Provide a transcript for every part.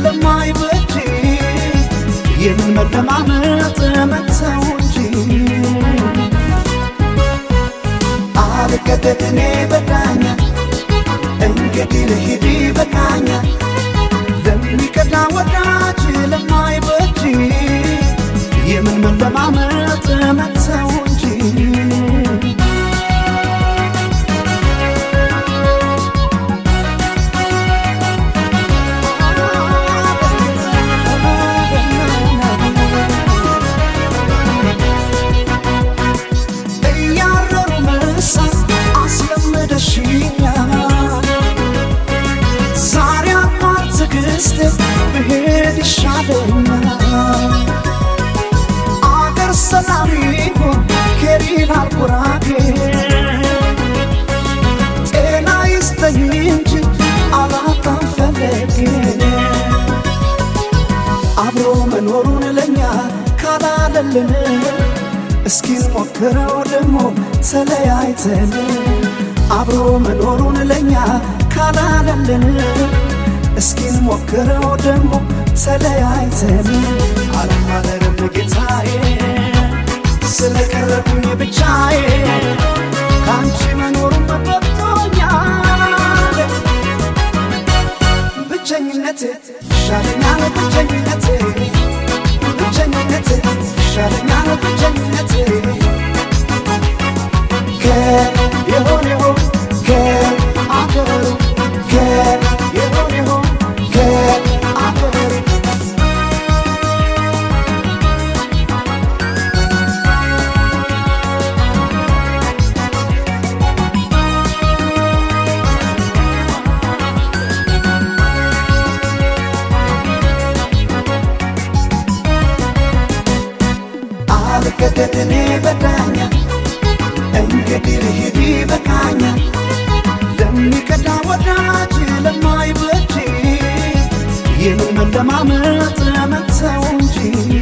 ለማይበጅ የምን መለማመጥ መተው እንጂ አልገደድ እኔ በዳኛ እንግዲህ ልሂድ በቃኛ ለሚቀዳ ወዳጅ ለማይበጅ የምን መለማመጥ መተው እንጂ እያረሩ መሳት አስለመደሽኛል ዛሬ አባት ትዕግስት ብሄድ ይሻለኛል አገር ሰላም ይሁን ከሪናል ጉራጌ ጤና ይስጠኝ እንጂ አላጣም ፈለጌ አብሮ መኖሩን ለኛ ካላለልን እስኪ ሞክረው ደግሞ ተለያይተን አብሮ መኖሩን ለኛ ካላለልን እስኪ ሞክረው ደግሞ ተለያይተን አልማለርም ጌታዬ ስለቀረብኝ ብቻዬ ከአንቺ መኖሩን በቅቶኛል ብቸኝነቴ ይሻለኛል ብቸኝነቴ ብቸኝነቴ ይሻለኛል ብቸኝነቴ ከየሆነው ከአገሩ ከየሆነው ከአገሩ አልገደድ እኔ በዳኛ እንግዲህ ልሂድ በቃኛ ለሚቀዳ ወዳጅ ለማይበጅ የምን መለማመጥ መተው እንጂ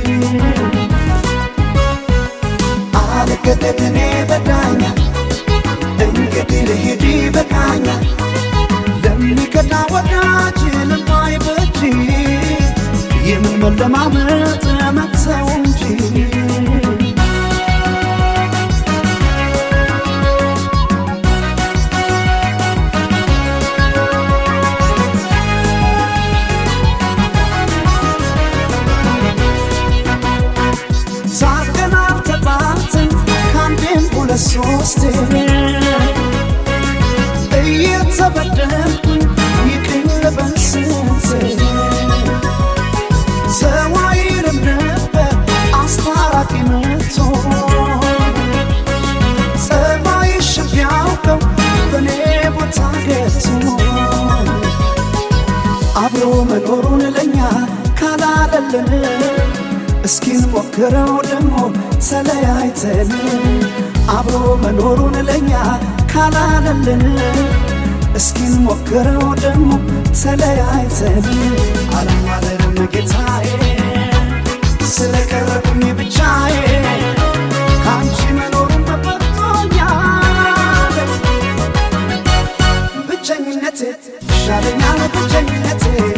አልገደድ እኔ በዳኛ እንግዲህ ልሂድ በቃኛ ለሚቀዳ ወዳጅ ለማይበጅ የምን መለማመጥ መተው እንጂ ሳቀን አልተባትን ከአንዴም ሁለት ሶስቴ እየተበደልኩኝ ይቅኝ ልበል ስንቴ ሰው አይልም ነበር አስታራቂ መቶ ጸባይሽ ቢያውቀው በእኔ ቦታ ገብቶ አብሮ መኖሩን ለኛ ካላለልን እስኪን ሞክረው ደግሞ ተለያይተን አብሮ መኖሩን ለኛ ካላለልን እስኪን ሞክረው ደግሞ ተለያይተን አለማለርም ጌታዬ ስለቀረብኝ ብቻዬ ከአንቺ መኖሩን በበቅቶኛል ብቸኝነቴ ይሻለኛል ብቸኝነቴ